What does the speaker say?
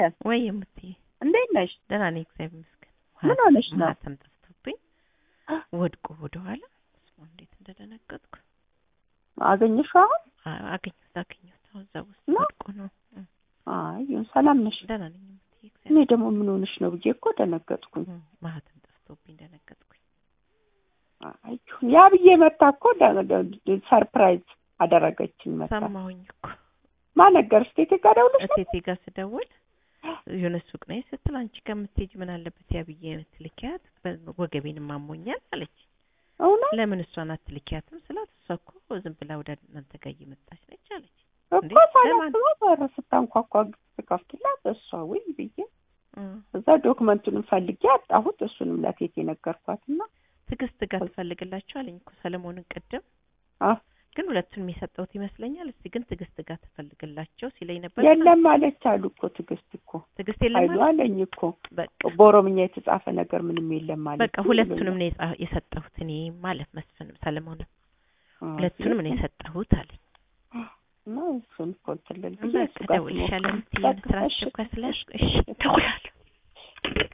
ሜላት ወይ የምትይ እንዴት ነሽ? ደህና ነኝ እግዚአብሔር ይመስገን። ምን ሆነሽ ነው? ማህተም ጠፍቶብኝ ወድቆ ወደኋላ ስማ እንዴት እንደደነገጥኩ አገኘሽው አሁን? አ- አገኘሁት አገኘሁት አሁን እዛ ውስጥ ነው? ወድቆ ነው እ፣ አይ ይሁን፣ ሰላም ነሽ? ደህና ነኝ የምትይ እኔ እግዚአብሔር ደግሞ ምን ሆነሽ ነው ብዬ እኮ ደነገጥኩኝ። እ፣ ማህተም ጠፍቶብኝ ደነገጥኩኝ። አይ ይሁን፣ ያ ብዬ መታ እኮ ደ- ደ- ሰርፕራይዝ አደረገችኝ መታ። ሰማሁኝ እኮ ማን ነገርሽ? እቴቴ ጋር ደውለሽ ነው? እቴቴ ጋር ስደውል የሆነ ሱቅ ነኝ ስትል አንቺ ከምትሄጂ ምን አለበት ያ ብዬ የምትልኪያት በ- ወገቤንም አሞኛል አለች። እውነት ለምን እሷን አትልኪያትም ስላት እሷ እኮ ዝም ብላ ወደ እናንተ ጋር እየመጣች ነች አለች። እንዴ፣ እኮ ለማን? ሳላስበው በር ስታንኳኳ ስከፍትላት እሷ ወይ ብዬ እ፣ እዛ ዶክመንቱንም ፈልጌ አጣሁት። እሱንም ለቴቴ ነገርኳትና ትዕግስት ጋር ትፈልግላቸው አለኝ እኮ ሰለሞንን ቅድም አ ግን ሁለቱንም የሰጠሁት ይመስለኛል። እስቲ ግን ትዕግስት ጋር ትፈልግላቸው ሲለኝ ነበር። የለም አለች አሉ እኮ ትዕግስት እኮ ትዕግስት የለም ኃይሉ አለ። አለኝ እኮ በቃ በኦሮምኛ የተጻፈ ነገር ምንም የለም አለች። በቃ ሁለቱንም ነው የጻ- የሰጠሁት እኔ ማለት መስፍንም ሰለሞንም ሁለቱንም ነው የሰጠሁት አለኝ። እና እሱን እኮ እንትን ልል ብዬ በቃ እሱ ጋር እደውልልሻለሁ ስሞክር የምትይኝ ስራ እሺ፣ አስቸኳይ እሺ፣ ስለያዝኩ እሺ እደውላለሁ።